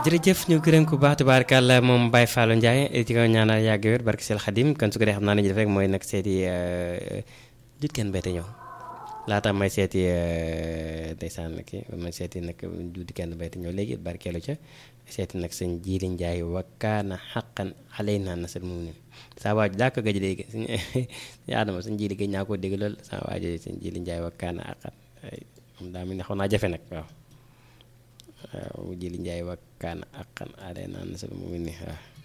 jërëjëf ñu gërëm ku baax tubaarkàlla moom Baye Fallou Ndiaye di ko ñaanal yàgg wér barke Sel Xadim kon su ko dee xam naa ne ñu def rek mooy nag seeti jut kenn béyte ñëw laata may seeti ndeysaan kii may seeti nag jut kenn béyte ñëw léegi barkeelu ca seeti nag sëñ Jiili Ndiaye wakkaana xaqan alay naa nasal moom ni saa waaju daa ko gëj léegi suñu Adama sëñ Jiili gëj naa koo dégg lool saa waaju sëñ Jiili Ndiaye wakkaana xaqan moom daa mel ne xaw naa jafe nag waaw waaw Jiili Ndiaye wakkaana xaqan alay naa nasal moom ni waaw